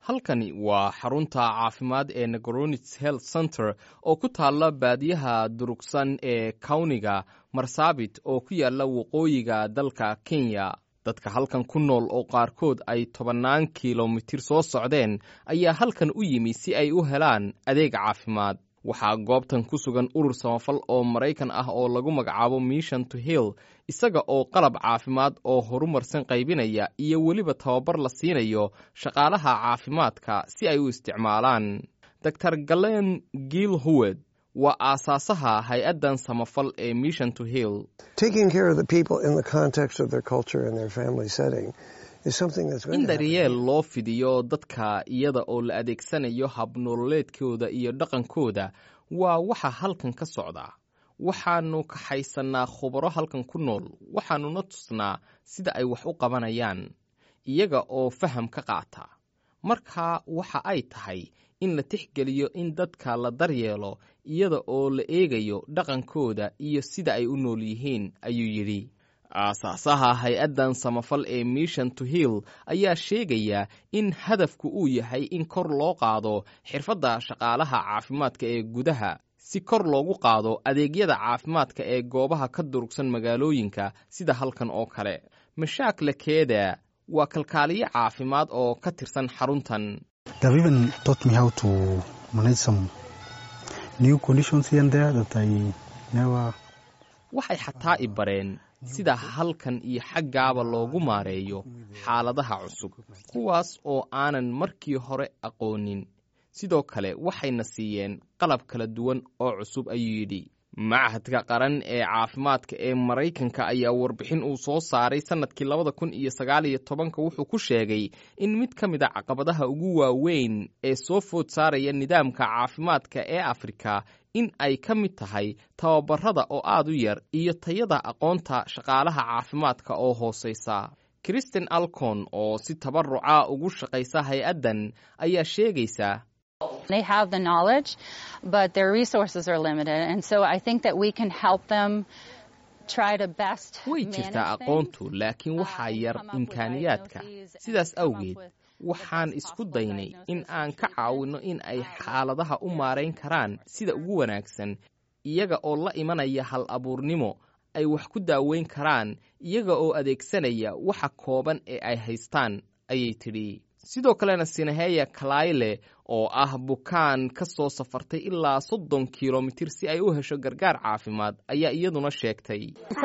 halkani waa xarunta caafimaad ee negoronits health center oo ku taalla baadiyaha durugsan ee kawniga marsaabit oo ku yaalla waqooyiga dalka kenya dadka halkan ku nool oo qaarkood ay tobannaan kilomitir soo socdeen ayaa halkan u yimi si ay u helaan adeeg caafimaad waxaa goobtan ku sugan urur samafal oo maraykan ah oo lagu magacaabo mission to hill isaga oo qalab caafimaad oo horumarsan qaybinaya iyo weliba tababar la siinayo shaqaalaha caafimaadka si ay u isticmaalaan dor galen giil howed waa aasaasaha hay-addan samafal ee mission to hill in daryeel loo fidiyo dadka iyada oo la adeegsanayo habnololeedkooda iyo dhaqankooda waa waxa halkan ka socda waxaannu kaxaysannaa khubaro halkan ku nool waxaannuna tusnaa sida ay wax u qabanayaan iyaga oo faham ka qaata markaa waxa ay tahay in la tixgeliyo in dadka la daryeelo iyada oo la eegayo dhaqankooda iyo sida ay u nool yihiin ayuu yidhi aasaasaha hay-addan samafal ee mission to hill ayaa sheegaya in hadafku uu yahay in kor loo qaado xirfadda shaqaalaha caafimaadka ee gudaha si kor loogu qaado adeegyada caafimaadka ee goobaha ka durugsan magaalooyinka sida halkan oo kale mashaakla keeda waa kalkaaliye caafimaad oo ka tirsan xaruntan waxay xataa i bareen sida halkan iyo xaggaaba loogu maareeyo xaaladaha cusub kuwaas oo aanan markii hore aqoonin sidoo kale waxayna siiyeen qalab kala duwan oo cusub ayuu yidhi machadka qaran ee caafimaadka ee maraykanka ayaa warbixin uu soo saaray sannadkii labada kun iyo sagaal iyo tobanka wuxuu ku sheegay in mid ka mid a caqabadaha ugu waaweyn ee soo food saaraya nidaamka caafimaadka ee afrika in ay ka mid tahay tababarada oo aad u yar iyo tayada aqoonta shaqaalaha caafimaadka oo hoosaysa kristen alcon oo si tabaruca ugu shaqaysa hay-addan ayaa sheegaysa They have the knowledge, but their resources are limited. And so I think that we can help them try to best way jirtaa aqoontu laakiin waxaa yar imkaaniyaadka sidaas awgeed waxaan isku daynay in aan ka caawinno in ay xaaladaha u maarayn karaan sida ugu wanaagsan iyaga oo la imanaya hal abuurnimo ay wax ku daaweyn karaan iyaga oo adeegsanaya waxa kooban ee ay haystaan ayay tidhi sidoo kalena sinaheya kalayle oo ah bukaan ka soo safartay ilaa soddon kilomitir si ay u hesho gargaar caafimaad ayaa iyaduna sheegtay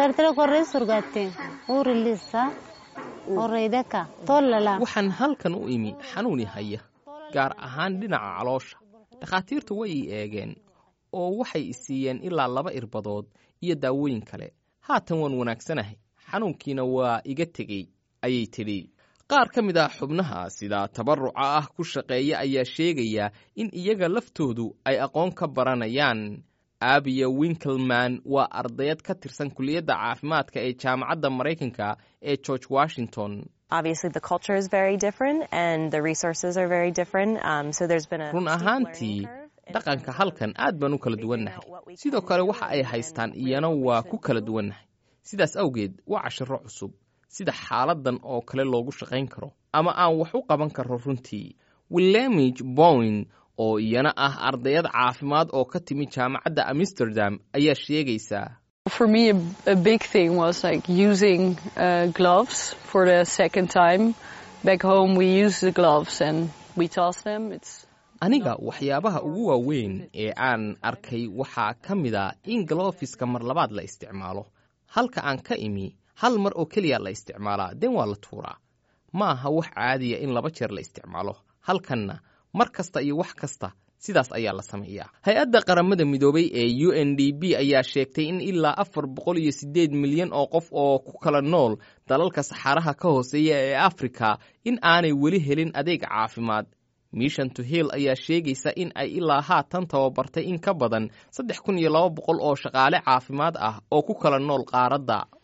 waxaan halkan u imi xanuuni haya gaar ahaan dhinaca caloosha dhakhaatiirtu way ii eegeen oo waxay i siiyeen ilaa laba irbadood iyo daawooyin kale haatan waan wanaagsanahay xanuunkiina waa iga tegey ayay tidhi qaar ka mid ah xubnaha sida tabaruca ah ku shaqeeya ayaa sheegaya in iyaga laftoodu ay aqoon ka baranayaan abiya winkelman waa ardayad ka tirsan kuliyadda caafimaadka ee jaamacadda maraykanka ee george washington run ahaantii dhaqanka halkan aad baan u kala duwannahay sidoo kale waxa ay haystaan iyana waa ku kala duwannahay sidaas awgeed waa cashiro cusub sida xaaladan oo kale loogu shaqayn karo ama aan wax u qaban karo runtii willamij bowen oo iyana ah ardayad caafimaad oo ka timi jaamacadda amsterdam ayaa sheegaysaa aniga waxyaabaha ugu waaweyn ee aan arkay waxaa ka mid a in galofiska mar labaad la isticmaalo halka aan ka imi hal mar oo keliya la isticmaalaa den waa la tuuraa ma aha wax caadiya in laba jeer la isticmaalo halkanna mar kasta iyo wax kasta sidaas ayaa la sameeyaa hay-adda qaramada midoobay ee u n d b ayaa sheegtay in ilaa afar boqol iyo siddeed milyan oo qof oo ku kala nool dalalka saxaaraha ka hooseeya ee afrika in aanay weli helin adeeg caafimaad mission to hill ayaa sheegaysa in ay ilaa haatan tababartay in ka badan saddex kun iyo laba boqol oo shaqaale caafimaad ah oo ku kala nool qaaradda